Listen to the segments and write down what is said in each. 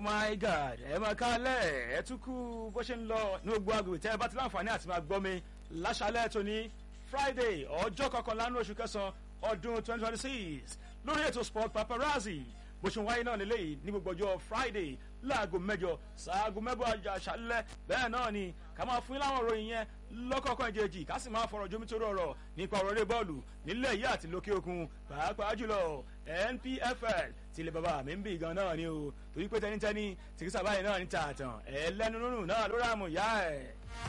my god ẹ máa kálẹ̀ ẹ tún kú bó ṣe ń lọ ní gbogbo agbègbè tẹ́ ẹ bá ti láǹfààní àti máa gbọ́ mi láṣálẹ̀ tóní friday ọjọ́ kọkànlá ní oṣù kẹsàn-án ọdún twenty twenty six lórí ètò sport paparazzi bó ṣe ń wáyé náà lélẹ́yìí ní gbogbo ọjọ́ friday láago mẹ́jọ sáago mẹ́bọ̀ àṣálẹ́ bẹ́ẹ̀ náà ni ká máa fún yín láwọn ìròyìn yẹn lọ́kọ̀ọ̀kan ìjejì ká sì máa fọ̀rọ̀ jomi tó rọrọ̀ nípa ọ̀rọ̀ eré bọ́ọ̀lù nílẹ̀ yìí àti lókè òkun pàápàá jùlọ npfl tí ilé bàbá mi ń bì gan náà ni o torí pé tẹnitẹni tìkísà báyìí náà ní tààtàn ẹlẹ́nu nínú náà ló rà mú ìyá ẹ̀.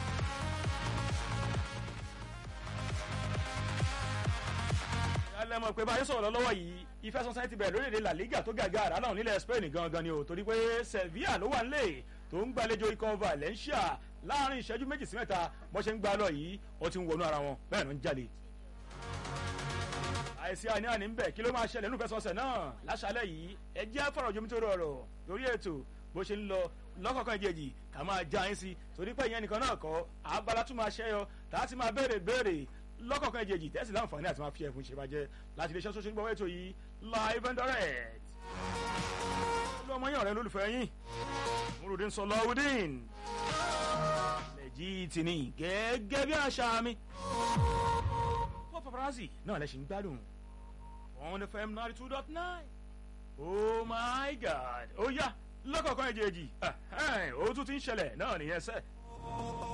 ẹlẹ́mọ̀ pé báyìí sọ̀rọ̀ lọ́wọ́ yìí ìfẹsọ̀sẹ́ ti bẹ̀rẹ̀ lórílẹ̀‐èdè la liga tó gàgà àrà náà nílẹ̀ spain gangan ni o torí pé sevilla ló wà nílẹ̀ tó ń gbàlejò ikọ̀ valencia láàrin ìṣẹ́jú méjì sí mẹ́ta bó ṣe ń gbá lọ yìí ó ti ń wọnú ara wọn bẹ́ẹ̀ ló ń jáde. àìsí àní àní ń bẹ̀ kí ló máa ṣẹlẹ̀ nínú ìfẹsọ̀sẹ̀ náà láṣálẹ̀ yìí ẹ jẹ́ fọ̀rọ̀ jomi tó rọrọ̀ lórí ètò bó ṣe ń lọ lọ́kọ̀ọ̀kan ìjèjì ká máa já yín sí torí pé ìyẹn nìkan náà kọ́ abala tún máa ṣẹ́yọ tá a ti máa béèrè béèrè lọ́kọ̀ọ̀kan ìjèjì tẹ́sí láǹfààní àti máa fi ẹ̀fún ṣèbàjẹ́ láti iléeṣẹ́ sọ́sọ́ nígbà wẹ́ẹ̀tò yìí live and direct. olú ọmọ yín ọ̀rẹ́ lólùfẹ́ yín múrùdín sọlọ́wùdín lẹ́jì tìní gẹ́gẹ́ bí àṣà mi. pop paparazzi náà lẹ́sìn gbádùn on fm ninety two dot nine oh my god ó yá lọ́kọ̀ọ̀kan ìjèjì ó tún ti ń ṣẹlẹ̀ náà nìyẹn sẹ́ẹ̀.